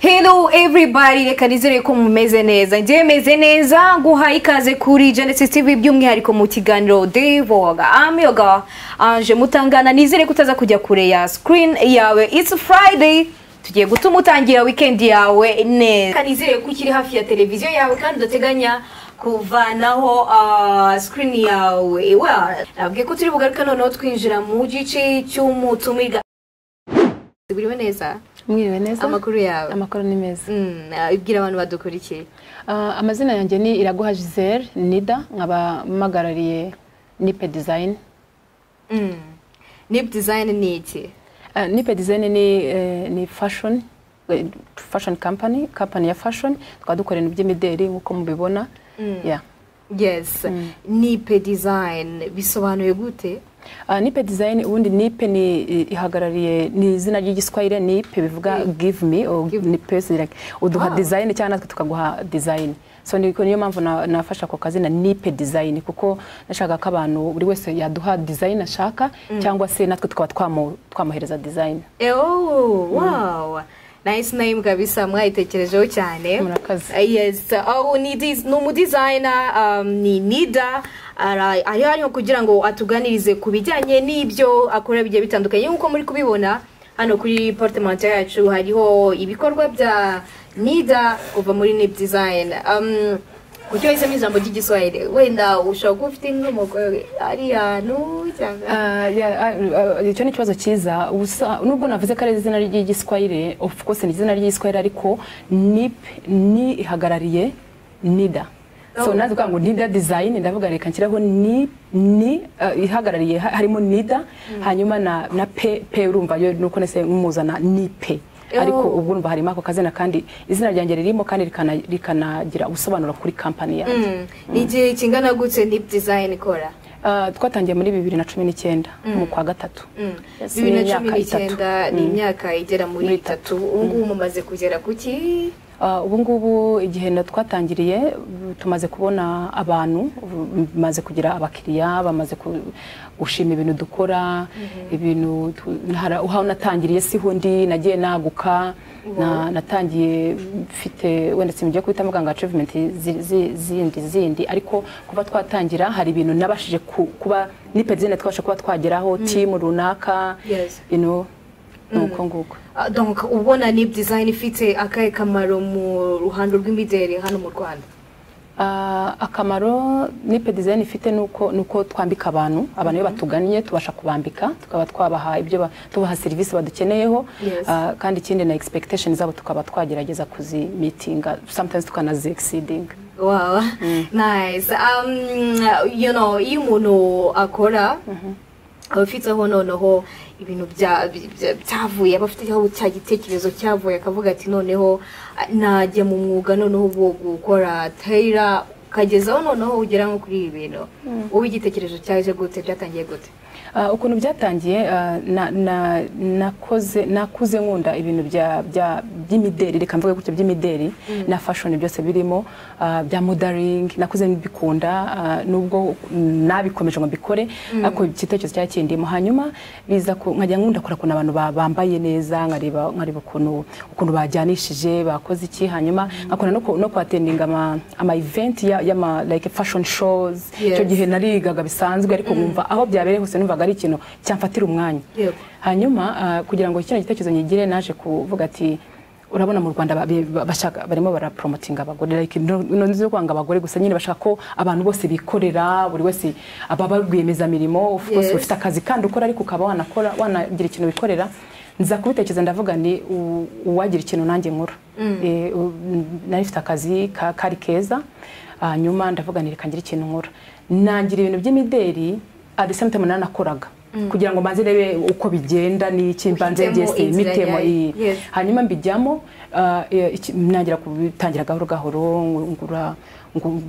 Hello everybody reka nizere ko mumeze neza njyewe meze neza nguha ikaze kuri Genesis TV by'umwihariko mu kiganiro Devoga Amyoga Anje Mutangana nizere kutaza kujya kure ya screen yawe It's Friday tugiye gutuma utangira weekend yawe neza Reka nizere ko ukiri hafi ya televiziyo yawe kandi udateganya kuvanaho uh, screen yawe well nabwiye ko turi bugaruka noneho twinjira mu gice cy'umutumirwa Tuguriwe neza mwiriwe neza amakuru yawe amakuru ni meza Mm, ah, ibwira abantu badukurikiye Ah, amazina yanjye ni iraguha gisele nida nkaba mpagarariye nipe dizayini Mm. nip design ni iki nipe dizayini ni eh, ni fashoni fashoni kampani kampani ya fashoni tukaba dukora ibintu by'imideri nk'uko mubibona Yeah. yes nip design bisobanuye gute Ah, nipe dizayini ubundi nipe ni ihagarariye ni izina ry'igiswahili nipe bivuga give me or give me person like uduha Ah. dizayini cyangwa natwe tukaguha dizayini so ni- niyo mpamvu na- nafashe ako kazina nipe dizayini kuko nashakaga ko abantu buri wese yaduha dizayini ashaka cyangwa se natwe tukaba twamu- twamuhereza dizayini Eh, oh wow nice name kabisa mwayitekerejeho cyane Murakoze. Ah, yes oh, ni dis- ni umudizayina um, ni nida Ara- ari hano kugira ngo atuganirize ku bijyanye n'ibyo akora bigiye bitandukanye nk'uko muri kubibona hano kuri portemante yacu hariho ibikorwa bya nida kuva muri nip design um, ucyo wahisemo ijambo ry'igiswahili wenda ushobora kuba ufite nk'umugore ari hantu cyangwa Ah, yeah, ah, ah, icyo ni ikibazo cyiza Ubusa- nubwo navuze ko ari izina ry'igiswahili of course ni izina ry'igiswahili ariko nip ni ihagarariye nida so Oh. nazi kuvuga ngo nida design ndavuga reka nshyiraho ni ni ah, ihagarariye ha- harimo nida hanyuma na na pe pe urumva yo nuko nese muzana ni pe Oh. ariko ubwo urumva harimo ako kazina kandi izina ryanjye ririmo kandi rikana- rikanagira ubusobanuro kuri kampani yanjye Mm. ni igihe kingana gutse nip design ikora Ah, twatangiye muri bibiri na cumi n'icyenda mu kwa gatatu Mm. Yes, bibiri na ni cumi imyaka itatu. n'icyenda ni Mm. imyaka igera muri Muri itatu ubu ngubu mumaze kugera ku ki Ah, ubu ngubu igihe na- twatangiriye ubu tumaze kubona abantu ubu bimaze kugira abakiriya bamaze ku- gushima ibintu dukora ibintu tu- hari aho natangiriye siho ndi nagiye naguka na- natangiye mfite wenda simugiye kubita muganga achievement zi- zi- zindi zindi ariko kuba twatangira hari ibintu nabashije ku- kuba nipedzine twabasha kuba twageraho timu runaka Yes. you know, ni uko nguko Ah, donc uba ubona nip design ifite akahe kamaro mu ruhando rw'imideli hano mu rwanda Ah, akamaro nipe design ifite nuko nuko twambika abantu abantu iyo batugannye tubasha kubambika tukaba twabaha ibyo ba- tubaha serivisi badukeneyeho Yes. Ah, kandi ikindi na expectation zabo tukaba twagerageza kuzi meetinga sometimes tukanazi exceeding wow nice um, you know iyo umuntu akora aba afiteho noneho ibintu bya- bya- bya- byavuye aba afiteho cya gitekerezo cyavuye akavuga ati noneho ah, najya mu mwuga noneho wo gukora tayira ukagezaho noneho ugera nko kuri ibi bintu wowe igitekerezo cyaje gute byatangiye gute Ah, ukuntu byatangiye ah, na- na- nakoze nakuze nkunda ibintu bya- bya- by'imideri reka mvuge gutyo by'imideri na fashoni byose birimo ah, bya modaringi nakuze mbikunda ah, nubwo nabikomeje ngo mbikore ariko igitekerezo cyari kindimo hanyuma biza ku- nkajya nkunda kora ukuntu abantu ba- bambaye neza nkareba nkareba ukuntu ukuntu bajyanishije bakoze iki hanyuma nkakunda no ku- no kuhatendinga ama ama event ya- y'ama like fashion shows icyo Yes. gihe narigaga bisanzwe ariko nkumva aho byabereye hose numvaga ari ikintu cyamfatira umwanya Yego. hanyuma ah, kugira ngo kino gitekerezo nyigire naje kuvuga ati urabona mu rwanda ba- ba- bashaka barimo baraporomotinga abagore like no- no nzi yo kwanga abagore gusa nyine bashaka ko abantu bose bikorera buri wese ababa rwiyemezamirimo of course Yes. ufite akazi kandi ukora ariko ukaba wanakora wanagira ikintu wikorera nza kubitekereza ndavuga ni u- uwagira ikintu nanjye nkora Eh, u- nari mfite akazi ka- kari keza hanyuma ndavuga ni reka ngire ikintu nkora nangira ibintu by'imideri at the same time nanakoraga kugira ngo mbanze rebe uko bigenda n'iki mbanze Uhitemo byese inzira mitemo yawe. iyi Yes. hanyuma mbijyamo ah, eh, iki- ntangira kubitangira gahoro gahoro ngura ngu-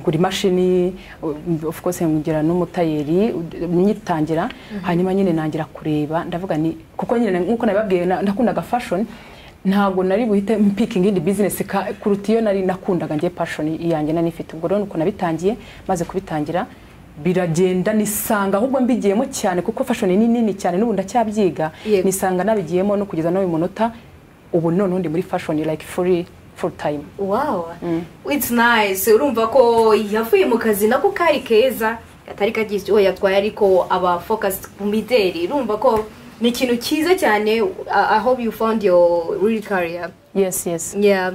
ngura imashini uh, of course ngira n'umutayeri ud- nyitangira hanyuma nyine nangira kureba ndavuga ni kuko nyine nkuko nabibabwiye na- nakundaga fashion ntabwo nari buhite mpikinga indi business ka- kuruta iyo nari nakundaga njye passion yanjye nari nifite ubwo rero nuko nabitangiye maze kubitangira biragenda nisanga ahubwo mbigiyemo cyane kuko fashion ni nini cyane n'ubu ndacyabyiga Yego. nisanga nabigiyemo no kugeza n'uyu munota ubu none ndi muri fashion like free full time wow it's nice urumva ko yavuye mu kazi nako kari keza katari kagize uwo yatwaye ariko aba focused ku mideli urumva ko ni ikintu cyiza cyane i I hope you found your real career yes yes yeah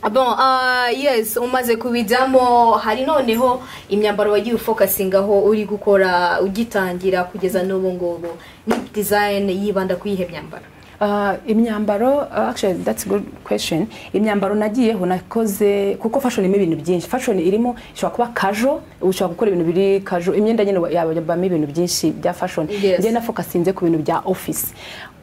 Mm. Bon, ah, yes umaze kubijyamo hari noneho imyambaro wagiye ufokasingaho uri gukora ugitangira kugeza n'ubu ngubu ni design yibanda kuri ihe myambaro Uh, imyambaro uh, actually that's a good question imyambaro nagiyeho nakoze kuko fashion irimo ibintu byinshi fashion irimo ishobora kuba casual ushobora gukora ibintu biri casual imyenda nyine yabamo ibintu byinshi bya fashion Yes. njye nafokasinze ku bintu bya office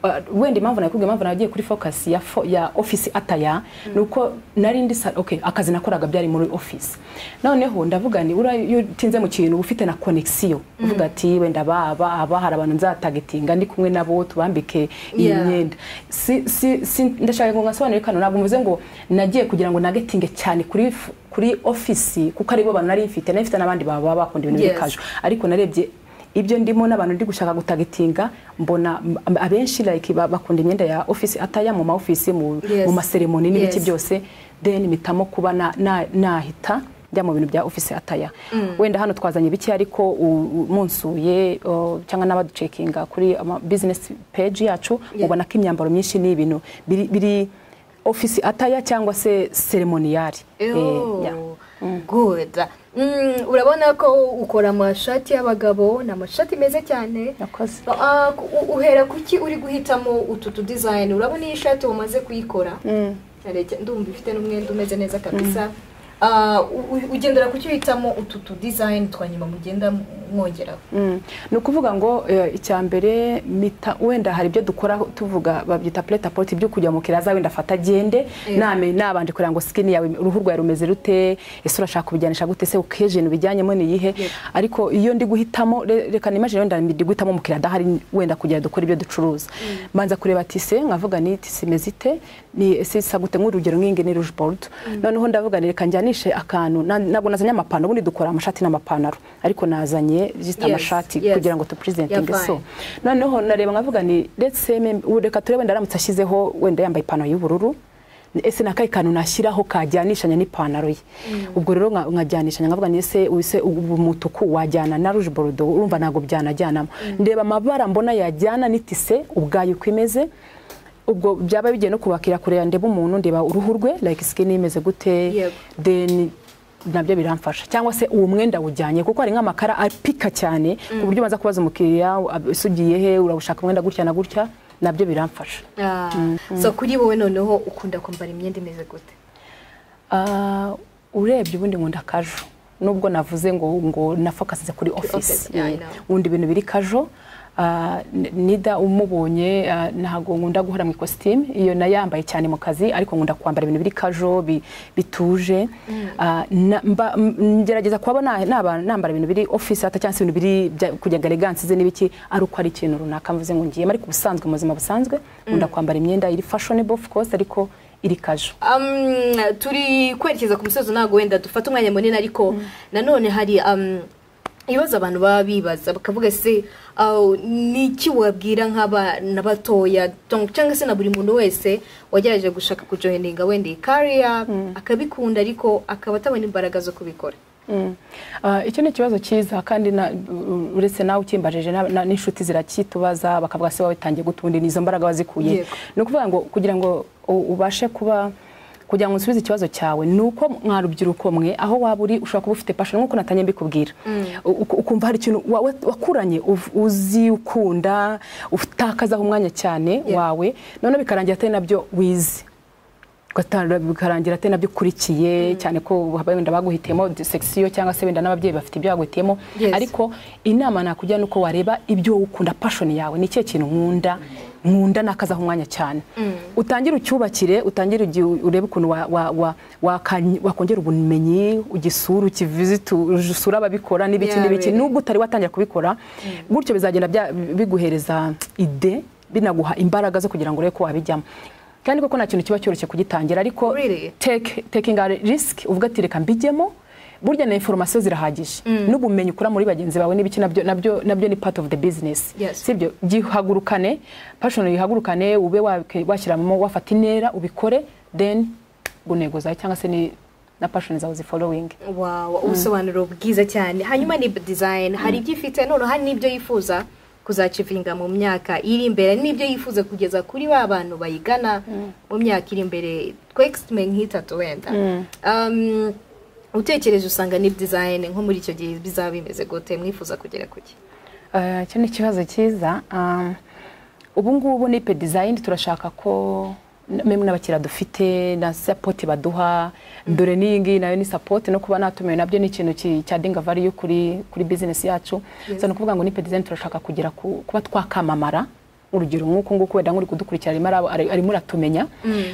Uh, wenda impamvu nakubwiye impamvu nagiye kuri focus ya, fo, ya office ataya ni uko nari ndi sa- okay, akazi nakoraga byari muri office noneho ndavuga ni ura- iyo utinze mu kintu uba ufite na connexion uvuga ati wenda baba aba hari abantu nzatagetinga ndi kumwe nabo tubambike iyi Yeah. myenda si, si, si, ndashaka ngo ngasobanure kano ntabwo mvuze ngo nagiye kugira ngo nagetinge cyane kuri f- kuri ofisi kuko aribo bantu nari mfite nari mfite n'abandi baba baba bakunda ibintu Yes. yes. bikaje ariko narebye ibyo ndimo n'abantu ndi gushaka gutagetinga mbona m- abenshi like ba- bakunda imyenda ya ofisi ataya mu ma ofisi mu, Yes. mu maseremoni n'ibiki Yes. byose then mpitamo kuba na- na- nahita njya mu bintu bya ofisi ataya wenda hano twazanye bike ariko u- u- munsuye o, cyangwa n'abaducekinga kuri ama business page yacu Yeah. ubona ko imyambaro myinshi ni ibintu biri, biri ofisi ataya cyangwa se seremoniyari Eh, Oh, yeah. good Mm, urabona ko ukora amashati y'abagabo ni amashati meza cyane Yakoze. Ah, u- uhera kuki uri guhitamo utu tu design urabona iyi shati wamaze kuyikora Areke, ndumva ifite n'umwenda umeze neza kabisa Ah, u- u- ugendera kuki uhitamo utu tu design twa nyuma mugenda mwongeraho Mm. ni ukuvuga ngo eh, icya mbere mita wenda hari ibyo dukora tuvuga babyita plate à porte ibyo kujya mu kiraza wenda afata agende Yeah. name nabanje kureba ngo skin yawe uruhu rwawe rumeze rute ese urashaka kubijyanisha gute se ukejeni ubijyanyemo ni iyihe Yeah. ariko iyo ndi guhitamo re- reka nimagine wenda ndi guhitamo mu kirada hari wenda kugira dukora ibyo ducuruza mbanza kureba tise nkavuga ni tise imeze ite ni ese isa gute nk'urugero nk'ingi ni rouge board noneho ndavuga ni reka njyanishe akantu na- ntabwo nazanye amapantaro ubundi dukora amashati n'amapantaro ariko nazanye just Yes, amashati yes. kugira ngo tupresentinge Yeah, so noneho nareba nkavuga ni let's say mem- ubu reka turebe wenda aramutse ashyizeho wenda yambaye ipantaro y'ubururu ese ni akahe kantu nashyiraho kajyanishanya n'ipantaro ye ubwo rero nka- nkajyanishanya nkavuga ni ese ubu se ubu umutuku wajyana na rouge borudo urumva ntabwo byanajyanamo ndeba amabara mbona yajyana n'itise ubwayo uko imeze ubwo byaba bigiye no kubakira kureba ndeba umuntu ndeba uruhu rwe like skin imeze gute Yego. then nabyo biramfasha cyangwa se uwo mwenda ujyanye kuko hari nk'amakara apika cyane ku buryo ubanza kubaza umukiriya ab- ese ugiye he urashaka umwenda gutya na gutya nabyo biramfasha Ah, so kuri wowe noneho ukunda kwambara imyenda imeze gute Ah, urebye ubundi nkunda kajo nubwo navuze ngo ngo nafokasize kuri office, office yeah, I Eh, know. nkunda ibintu biri kajo Ah, n- nida umubonye ah, ntago nkunda guhora mu ikositimu iyo nayambaye cyane mu kazi ariko nkunda kwambara ibintu biri kajo bi- bituje Ah, na- mba- m- ngerageza kuba na- naba- nambara ibintu biri office hata cyangwa se ibintu biri bya- kujya elegance ze n'ibiki ari uko ari ikintu runaka mvuze ngo ngiyemo ariko ubusanzwe mu buzima busanzwe nkunda kwambara imyenda iri fashionable of course ariko iri kajo Um, turi kwerekeza ku musozi ntabwo wenda dufata umwanya munini ariko nanone hari um, ibibazo abantu baba bibaza bakavuga se uh, ni iki wabwira nk'abana batoya donc- cyangwa se na buri muntu wese wagerageje gushaka kujoyininga wenda iyi kariya akabikunda ariko akaba atabona imbaraga zo kubikora Mm. Ah, icyo ni ikibazo cyiza kandi na- u- uretse nawe ukimbajije na- na- n'inshuti zirakitubaza bakavuga se wowe tangiye gutundi nizo mbaraga wazikuye Yego. ni ukuvuga ngo kugira ngo u- ubashe kuba kugira ngo usubize ikibazo cyawe ni uko mwa rubyiruko mwe aho waba uri ushobora kuba ufite passion nk'uko natangiye mbikubwira U- u- ukumva hari ikintu wa- wa- wakuranye uv- uzi ukunda utakazaho umwanya cyane Yeah. wawe noneho bikarangira atari nabyo wize ugatanga bikarangira atari nabyo ukurikiye cyane ko haba wenda baguhitiyemo sekisiyo cyangwa se wenda n'ababyeyi bafite ibyo baguhitiyemo Yes. ariko inama nakugira ni uko wareba ibyo ukunda passion yawe ni ikihe kintu nkunda nkunda nakazaho umwanya cyane utangire ucyubakire utangire ugi- urebe ukuntu wa- wa- wa- wakanyi- wakongera ubumenyi ugisura ukiviziti usura ababikora n'ibiki Yeah, n'ibiki really. nubwo utari watangira kubikora gutyo bizagenda bya- biguhereza ide binaguha imbaraga zo kugira ngo urebe ko wabijyamo kandi koko nta kintu kiba cyoroshye kugitangira ariko Really? take, taking a risk uvuga ati reka mbijyemo burya na information zirahagije n'ubumenyi ukura muri bagenzi bawe n'ibiki nabyo nabyo nabyo ni part of the business Yes. sibyo gihagurukane passion yihagurukane ube wake- washyiramo wafata intera ubikore then intego zawe cyangwa se ni na passion zawe zifollowing wawa ubusobanuro bwiza cyane hanyuma ni design hari ibyo ifite none hari n'ibyo yifuza kuzacivinga mu myaka iri imbere n'ibyo yifuza kugeza kuri ba bantu bayigana mu myaka iri imbere twexitime nk'itatu wenda Um, utekereje usanga ni design nko muri icyo gihe bizaba bimeze gute mwifuza kugera kuki Eh, icyo ni ikibazo cyiza Um, ubu ngubu ni pe dizayini turashaka ko n- meme n'abakiriya dufite na sapoti baduha dore n'iyi ngiyi nayo ni sapoti no kuba natumiwe nabyo ni ikintu ki- cya dinga valiyu kuri kuri bizinesi yacu so ni ukuvuga ngo ni pe dizayini turashaka kugera ku kuba twakamamara urugero nk'uko nguku wenda nk'uri kudukurikira arimo araba- ari- arimo uratumenya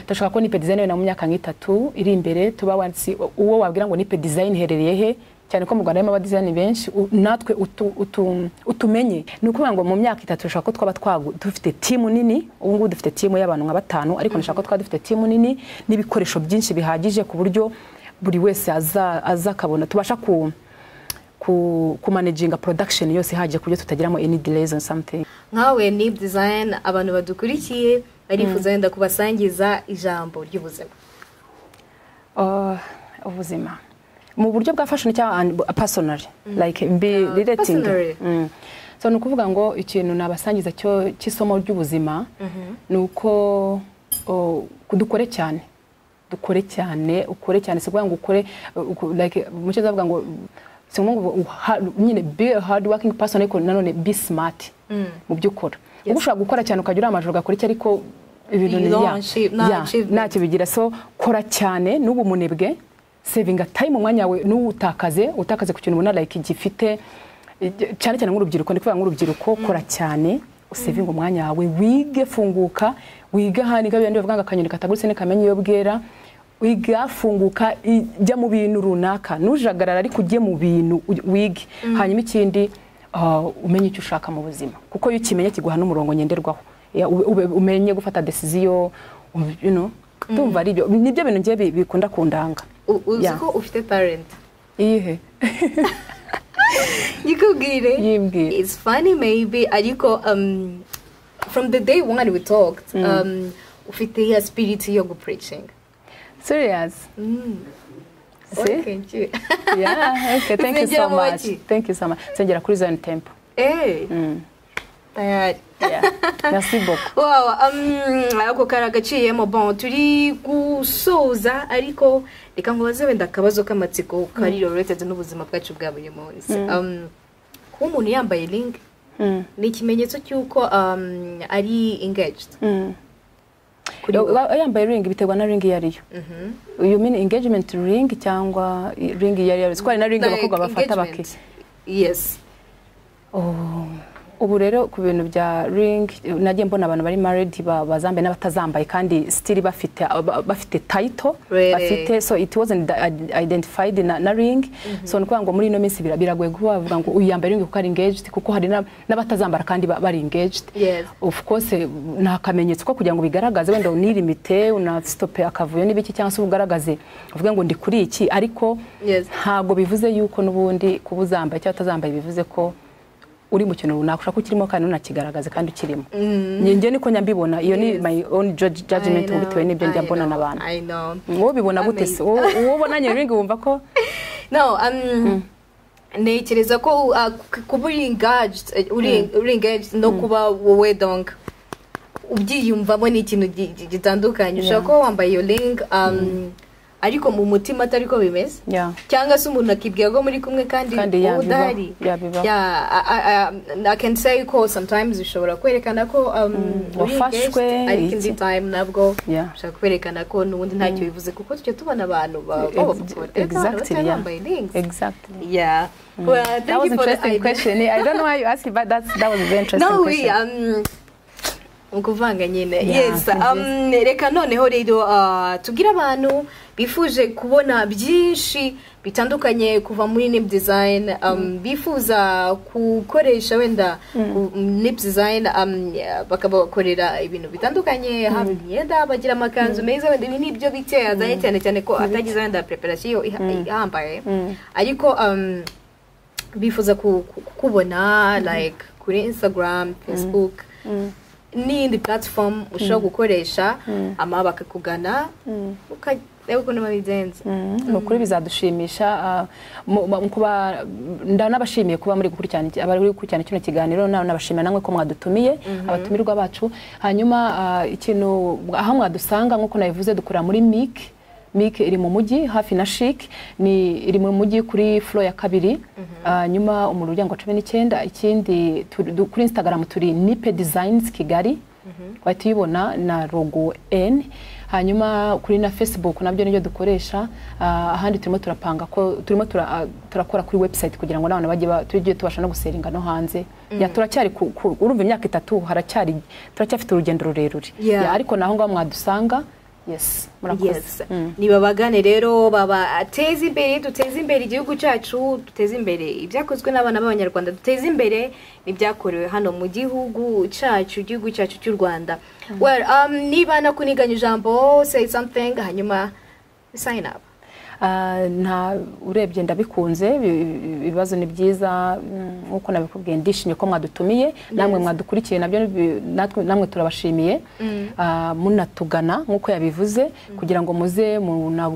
turashaka ko ni pe dizayini wenda mu myaka nk'itatu iri imbere tuba wansi uwo wabwira ngo ni pe dizayini iherereye he cyane ko mu rwanda harimo abadizayini benshi u- natwe utu- utu- utumenye ni ukuvuga ngo mu myaka itatu dushaka ko twaba twagu- dufite timu nini ubu ngubu dufite timu y'abantu nka batanu ariko nashaka ko twaba dufite timu nini n'ibikoresho byinshi bihagije ku buryo buri wese aza aza akabona tubasha ku ku kumanaginga production yose ihagije ku buryo tutagiramo any delays on something nkawe ni design abantu badukurikiye barifuza wenda kubasangiza ijambo ry'ubuzima Uh, ubuzima mu buryo bwa fashion cyangwa and- personal like be Uh, relating personally. Mm. so ni ukuvuga ngo ikintu nabasangiza cyo cy'isomo ry'ubuzima ni uko o, dukore cyane dukore cyane ukore cyane si ukuvuga ngo ukore uh, uku- like mucyo zavuga ngo si ngombwa ngo uha- nyine be a hard working person ariko nanone be smart mu byo ukora uba ushobora gukora cyane ukajya uri amajoro ugakora icyo ariko ibintu ni You don't yeah, achieve- no yeah, achievement. ntacyo bigira so kora cyane n'ubu munebwe sevinga time umwanya wawe n'uwutakaze utakaze ku kintu ubona like gifite igi- cyane cyane nk'urubyiruko ndi kuvuga nk'urubyiruko kora cyane usevinga umwanya wawe wige funguka wige ahandi ngabe ndi bavuga ngo akanyoni katagurutse ntikamenya iyo bwera wiga funguka i- jya mu bintu runaka nujagarara ariko ujye mu bintu u- wige hanyuma ikindi ah, umenye icyo ushaka mu buzima kuko iyo ukimenya kiguha n'umurongo ngenderwaho Ya, ube- ube- umenye gufata decision um, you know, ndumva ari byo nibyo bintu ngiye bi- bikunda kundanga U- uzi Yeah. ko ufite talent iyihe yikubwire Yimbwire. it's funny maybe ariko um, from the day one we talked um, ufite ya spirit yo gupreaching serious See? thank you yeah okay thank you so Zinjira mu much baki? thank you so much sengera kuri zone temple Eh, tayari yeah merci beaucoup Wow, um, ako kari agaciyemo bon turi gusoza ariko reka nkubaze wenda akabazo k'amatsiko kari related n'ubuzima bwacu bwa buri munsi Um, kuba umuntu yambaye ring Mm. ni ikimenyetso cy'uko um, ari engaged Mm. kuri wowe Wa- yambaye ring biterwa na ring iyo ariyo Mhm. you mean engagement ring cyangwa i- ring iyo ariyo siko hari na ring Like abakobwa bafata engagement. baki yes Oh, ubu rero ku bintu bya ring nagiye mbona abantu bari married ba- bazambaye n'abatazambaye kandi still bafite ba- bafite title Really? bafite so it wasn't id- identified na, na ring so ni ukuvuga ngo muri ino minsi bira- biragoye kuba bavuga ngo uyu yambaye ring kuko ari engaged kuko hari na- n'abatazambara kandi ba- bari engaged Yes. of course nta kamenyetso ko kugira ngo ubigaragaze wenda unirimite unasitope akavuyo n'ibiki cyangwa se ugaragaze uvuge ngo ndi kuri iki ariko Yes. ntabwo bivuze yuko n'ubundi kuba uzambaye cyangwa utazambaye bivuze ko uri mu kintu runaka ushaka ko ukirimo kandi unakigaragaze kandi ukirimo njye niko njya mbibona iyo ni my own judge- I judgment know, bitewe n'ibyo njya I mbona know, n'abantu I know. wowe ubibona gute se Amazing. wowe wowe ubonanye ringi wumva ko no um, ntekereza ko uh, k- kuba uri engaged eh, uri uri engaged no kuba wowe donc ubyiyumvamo ni ikintu gi- gi- gitandukanye ushobora kuba wambaye iyo ring um, ariko mu mutima atari ko bimeze Yeah. cyangwa se umuntu akibwira ko muri kumwe kandi Kandi wowe ya, bibaho. udahari Ya, bibaho. Yeah, I- I- I- I can say ko sometimes ushobora kwerekana ko um, uri wafashwe, engaged, ariko indi iki. time nabwo Yeah. ushaka kwerekana ko n'ubundi ntacyo bivuze kuko tujya tubona abantu ba- b'abapapa ariko abantu Exactly, batari yeah. bambaye rings exactly Yeah. Well, thank that was you for the interesting idea. question i don't know why you asked it, but that's that was a very interesting No, question we um, ukuvanga nyine Yeah, yes ni um, reka noneho rero ah, tubwire abantu bifuje kubona byinshi bitandukanye kuva muri nip design um, bifuza gukoresha wenda ku- nip design um, bakabakorera ibintu bitandukanye haba imyenda bagira amakanzu meza wenda ibi ni ibyo bike azanye cyane cyane ko atagize wenda preparation iha- ihambaye ariko um, bifuza ku- ku- kukubona like kuri instagram facebook n'iyindi platform ushobora gukoresha ama bakakugana ukareba ukuntu babigenza ni ukuri bizadushimisha ah, mu- mu- kuba nda nabashimiye kuba muri gukurikirana iki- abari gukurikirana kino kiganiro na- nabashimira namwe ko mwadutumiye abatumirwa bacu hanyuma ah, ikintu aho mwadusanga nk'uko nabivuze dukorera muri mik mik iri mu mujyi hafi na shik ni iri mu mujyi kuri flo ya kabiri hanyuma umuryango cumi n'icyenda ikindi turi- du- kuri instagram turi nipe designs kigali wahita uyibona na rogo n hanyuma kuri na facebook nabyo nibyo dukoresha ah, ahandi turimo turapanga ko turimo tura- ah, turakora kuri website kugira ngo n'abantu bajye ba- tujye tubasha no guseringa no hanze Ya, turacyari ku- ku- urumva imyaka itatu haracyari turacyafite urugendo rurerure Yeah. Ya, ariko naho ngaho mwadusanga yes yes murakoze Mm. nibabagane rero babateze imbere duteze imbere igihugu cyacu duteze imbere ibyakozwe n'abana b'abanyarwanda duteze imbere n'ibyakorewe hano mu gihugu cyacu igihugu cyacu cy'u rwanda well um, niba nakuniganya ijambo say something hanyuma sign up Ah, nta urebye ndabikunze bi- bi- ibibazo ni byiza mm, nk'uko nabikubwiye ndishimye ko mwadutumiye namwe mwadukurikiye nabyo ni- natwe- namwe turabashimiye Ah, munatugana nk'uko yabivuze kugira ngo muze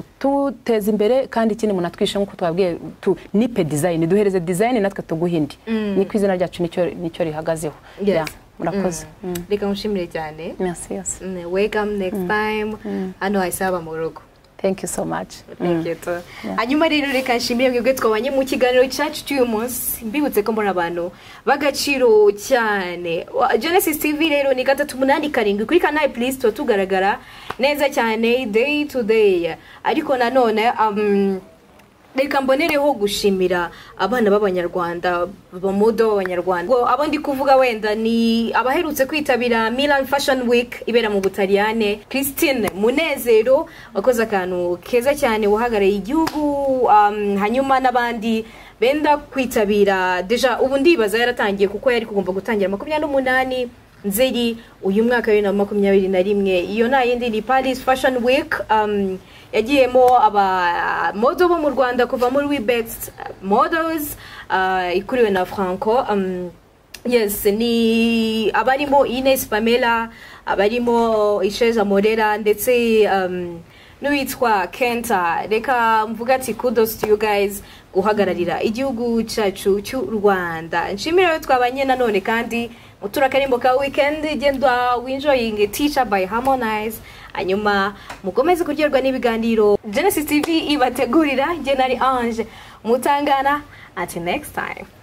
munatuteze imbere kandi ikindi munatwishe nk'uko twabwiye tu- nipe design duhereze design natwe tuguhe indi ni ku izina ryacu nicyo nicyo rihagazeho Yes. Ya, murakoze Mm. reka nshimire cyane merci yose Mm, welcome next time hano hayisaba mu rugo thank you so much Mm. Thank you too. hanyuma rero reka nshimire mwebwe twabanye mu kiganiro cyacu cy'uyu munsi mbibutse ko mbona abantu b'agaciro cyane Wa- genesis tv rero ni gatatu umunani karindwi kuri kanali pulisi tuba tugaragara neza cyane day to day ariko nanone um, reka mbonereho gushimira abana b'abanyarwanda bamudo b'abanyarwanda Ubwo abo ndi kuvuga wenda ni abaherutse kwitabira Milan Fashion Week ibera mu Butaliyane Christine Munezero wakoze akantu keza cyane uhagarariye igihugu um, hanyuma n'abandi benda kwitabira deja ubu ndibaza yaratangiye kuko yari kugomba gutangira makumyabiri n'umunani nzeri uyu mwaka bibiri na makumyabiri na rimwe iyo nta yindi ni paris fashion week um, yagiyemo abamodo bo mu rwanda kuva muri webest models uh, ikuriwe na franco um, yes ni abarimo ines pamela abarimo isheza morera ndetse um, n'uwitwa kenta reka mvuga ati kudos to you guys guhagararira igihugu cyacu cy'u rwanda nshimire ayo twabanye nanone kandi mutura akarimbo ka weekend genda winjoying teacher by harmonize hanyuma mukomeze kuryoherwa n'ibiganiro genesis tv ibategurira njye nari ange mutangana until next time